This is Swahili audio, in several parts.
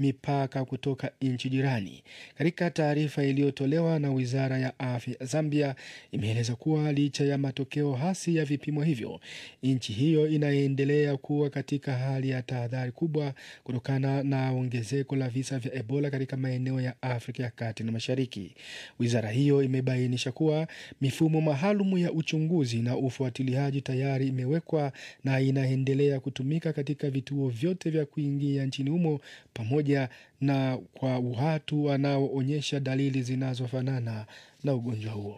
mipaka kutoka nchi jirani. Katika taarifa iliyotolewa na wizara ya afya ya Zambia, imeeleza kuwa licha ya matokeo hasi ya vipimo hivyo, nchi hiyo inaendelea kuwa katika hali ya tahadhari kubwa kutokana na ongezeko la visa vya Ebola katika maeneo ya Afrika ya kati na mashariki. Wizara hiyo imebainisha kuwa mifumo maalum ya uchunguzi na ufuatiliaji tayari imewekwa na inaendelea kutumika katika vituo vyote vya kuingia nchini humo pamoja na kwa watu wanaoonyesha dalili zinazofanana na ugonjwa huo.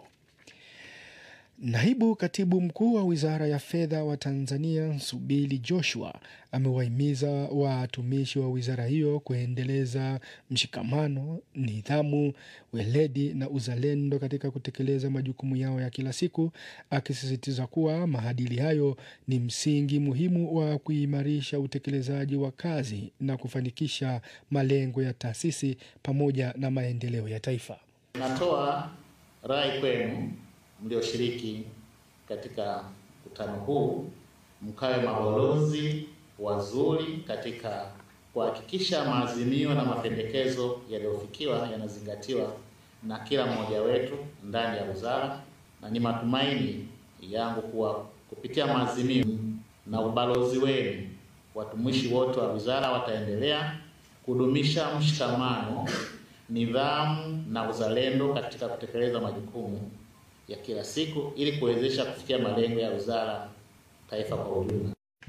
Naibu katibu mkuu wa wizara ya fedha wa Tanzania Subili Joshua amewahimiza watumishi wa wizara hiyo kuendeleza mshikamano, nidhamu, weledi na uzalendo katika kutekeleza majukumu yao ya kila siku, akisisitiza kuwa maadili hayo ni msingi muhimu wa kuimarisha utekelezaji wa kazi na kufanikisha malengo ya taasisi pamoja na maendeleo ya taifa. Natoa rai kwenu mlioshiriki katika mkutano huu mkawe mabalozi wazuri katika kuhakikisha maazimio na mapendekezo yaliyofikiwa yanazingatiwa na kila mmoja wetu ndani ya wizara, na ni matumaini yangu kuwa kupitia maazimio na ubalozi wenu, watumishi wote wa wizara wataendelea kudumisha mshikamano, nidhamu na uzalendo katika kutekeleza majukumu ya kila siku ili kuwezesha kufikia malengo ya wizara taifa kwa ujumla.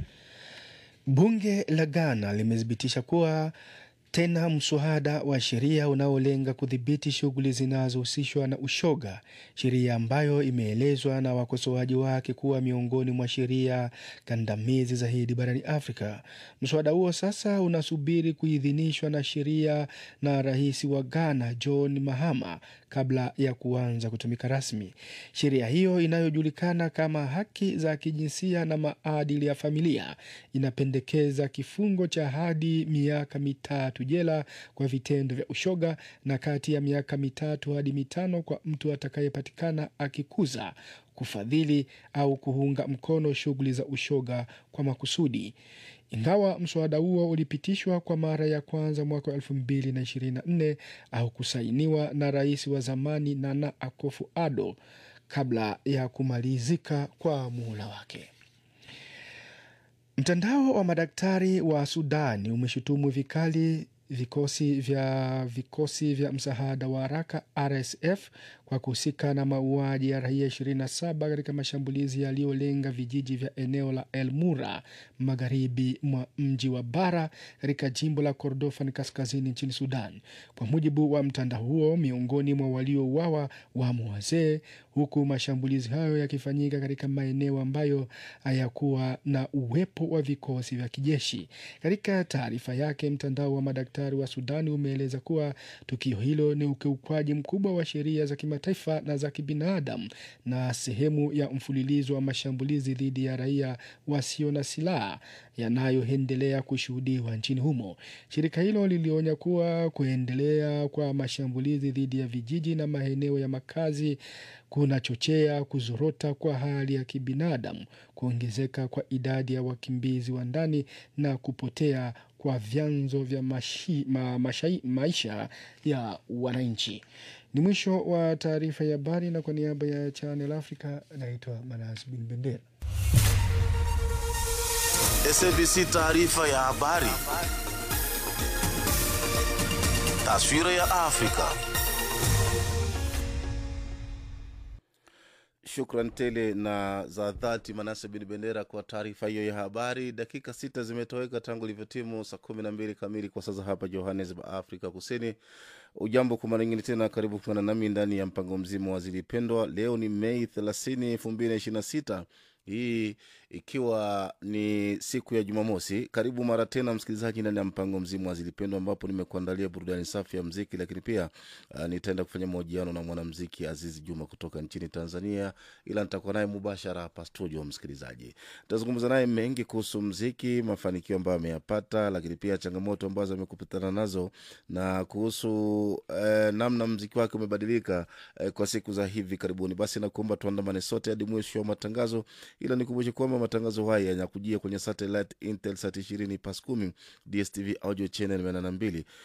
Bunge la Ghana limethibitisha kuwa tena mswada wa sheria unaolenga kudhibiti shughuli zinazohusishwa na ushoga, sheria ambayo imeelezwa na wakosoaji wake kuwa miongoni mwa sheria kandamizi zaidi barani Afrika. Mswada huo sasa unasubiri kuidhinishwa na sheria na rais wa Ghana John Mahama kabla ya kuanza kutumika rasmi. Sheria hiyo inayojulikana kama haki za kijinsia na maadili ya familia inapendekeza kifungo cha hadi miaka mitatu jela kwa vitendo vya ushoga na kati ya miaka mitatu hadi mitano kwa mtu atakayepatikana akikuza kufadhili au kuunga mkono shughuli za ushoga kwa makusudi. Ingawa mswada huo ulipitishwa kwa mara ya kwanza mwaka wa elfu mbili na ishirini na nne au kusainiwa na rais wa zamani Nana Akufo-Addo kabla ya kumalizika kwa muhula wake. Mtandao wa madaktari wa Sudani umeshutumu vikali vikosi vya vikosi vya msaada wa haraka RSF kwa kuhusika na mauaji ya raia 27 katika mashambulizi yaliyolenga vijiji vya eneo la El Mura magharibi mwa mji wa Bara katika jimbo la Kordofan kaskazini nchini Sudan. Kwa mujibu wa mtandao huo, miongoni mwa waliouawa wamo wazee, huku mashambulizi hayo yakifanyika katika maeneo ambayo hayakuwa na uwepo wa vikosi vya kijeshi. Katika taarifa yake, mtandao wa madaktari wa Sudani umeeleza kuwa tukio hilo ni ukiukwaji mkubwa wa sheria za kimataifa na za kibinadamu na sehemu ya mfululizo wa mashambulizi dhidi ya raia wasio na silaha yanayoendelea kushuhudiwa nchini humo. Shirika hilo lilionya kuwa kuendelea kwa mashambulizi dhidi ya vijiji na maeneo ya makazi kunachochea kuzorota kwa hali ya kibinadamu, kuongezeka kwa idadi ya wakimbizi wa ndani na kupotea kwa vyanzo vya mashi, ma, mashai, maisha ya wananchi. Ni mwisho wa taarifa ya habari, na kwa niaba ya Channel Africa naitwa Manas Bin Bendera. SABC taarifa ya habari. Taswira ya Afrika. Shukran tele na za dhati Manase Bin Bendera kwa taarifa hiyo ya habari. Dakika sita zimetoweka tangu ilivyotimu saa kumi na mbili kamili kwa sasa hapa Johannesburg, Afrika Kusini. Ujambo kwa mara nyingine tena, karibu kuungana nami ndani ya mpango mzima wa Zilipendwa. Leo ni Mei thelathini elfu mbili na ishirini na sita hii ikiwa ni siku ya Jumamosi. Karibu mara tena msikilizaji ndani ya mpango mzima wa Zilipendwa, ambapo nimekuandalia burudani safi ya mziki, lakini pia uh, nitaenda kufanya mahojiano na mwanamziki Azizi Juma kutoka nchini Tanzania, ila nitakuwa naye mubashara hapa studio. Msikilizaji, nitazungumza naye mengi kuhusu mziki, mafanikio ambayo ameyapata, lakini pia changamoto ambazo amekupitana nazo na kuhusu uh, namna mziki wake umebadilika uh, kwa siku za hivi karibuni. Basi nakuomba tuandamane sote hadi mwisho wa matangazo ila nikumbushe kwamba matangazo haya yanakujia kwenye satellite Intelsat ishirini pas kumi DSTV audio channel mia na mbili